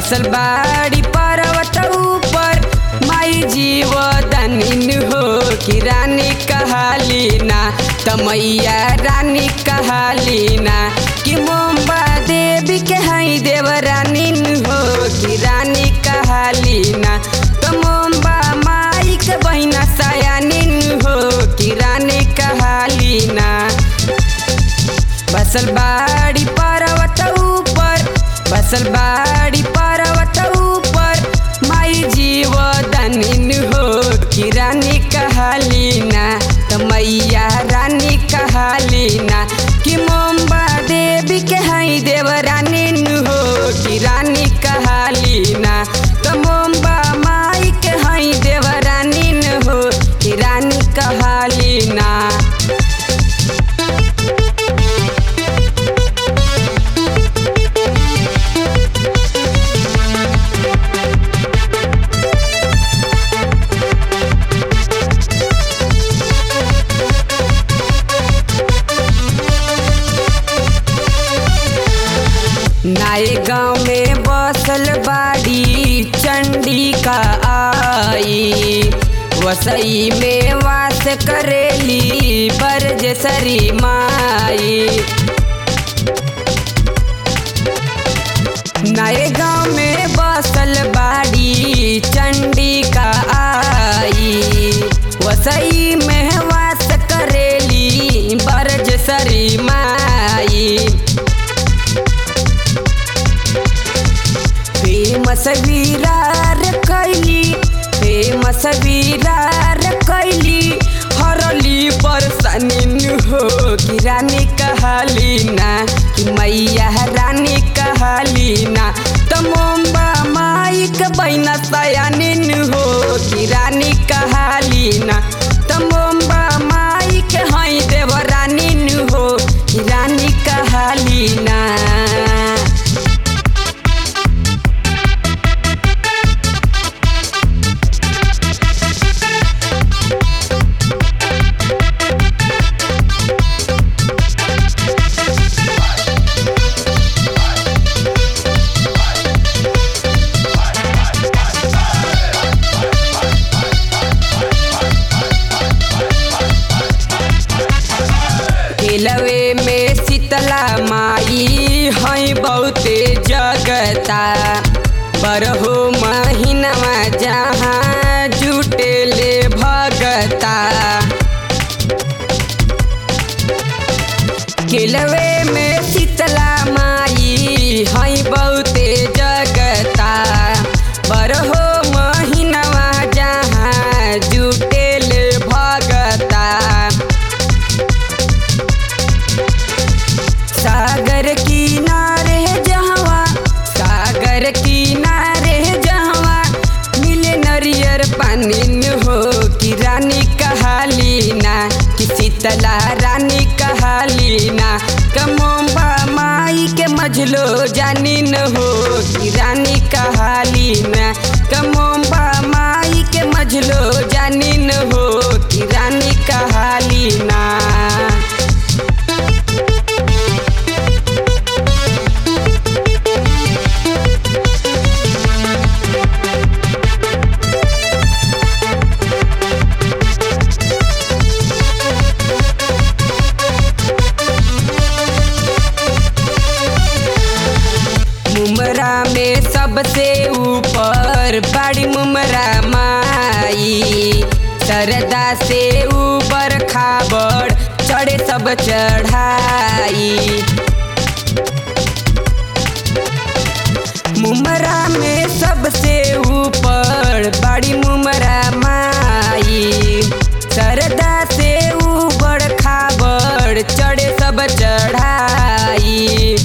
बसल बाड़ी पर्वत ऊपर माई जीव दानिन हो कि रानी कहालीना तमैया रानी कहालीना कि मोम्बा देवी के हई देव रानीन हो कि रानी कहालीना तो मोम्बा माई के बहिना सयानिन हो कि रानी कहालीना बसल बाड़ी पर्वत ऊपर बसल बाड़ी पर्वत ऊपर माई जीव दानिन हो कि रानी कहालीना त मैया रानी कहालीना कि मोम्बा देवी के हई देव रानीन हो कि रानी कहालीना त मोम्बा माई के हई देव रानीन हो कि रानी कहालीना नाए गाँव में बसल बाड़ी चंडिका आई वसई में वास करेली बरजसरी माई नए गाँव में बसल बाड़ी चंडिका आई वसई में वास करेली बरजसरी माई फेमस वीरार कैली फेमस वीरार कैली हरली बरसनिन हो कि रानी कहालीना कि मैया रानी कहालीना त मोम्बा माई के बहिना सयानिन हो कि रानी कहालीना त मोम्बा माई के हई देव रानीन हो कि रानी कहालीना केलवे में शीतला माई हई बहुते जगता बरहो महीनवा जहाँ जुटेले भगता केलवे में शीतला माई हई बहुते जगता बरहो महीनवा जहाँ जुटेले भगता सागर किनारे जहवा सागर किनारे जहवा मिले नरियर पानी हो कि रानी कहालीना कि शीतला रानी कहालीना कमोबा माई के मझलो जानिन हो कि रानी कहालीना कमोबा माई के मझलो जानिन हो कि रानी कहालीना मुमरा में सबसे ऊपर बड़ी मुमरा माई सरदा से ऊपर खाबड़ चढ़े सब चढ़ाई मुमरा में सबसे ऊपर बड़ी मुमरा माई सरदा से ऊपर खाबड़ चढ़े सब चढ़ाई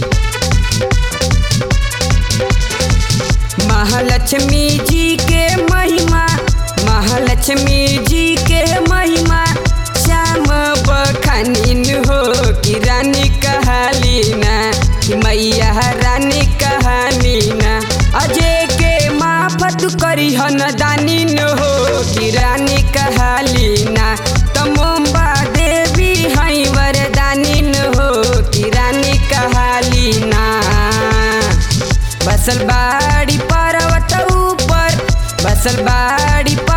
महालक्ष्मी जी के महिमा महालक्ष्मी जी के महिमा श्याम बखानिन हो कि रानी कहालीना कि मैया रानी कहानीना अजय के माफत करी हन दानिन हो कि रानी कहालीना तमोम्बा देवी हई वरदानिन हो कि रानी कहालीना बसल बाड़ी पर्वत ऊपर बसल बाड़ी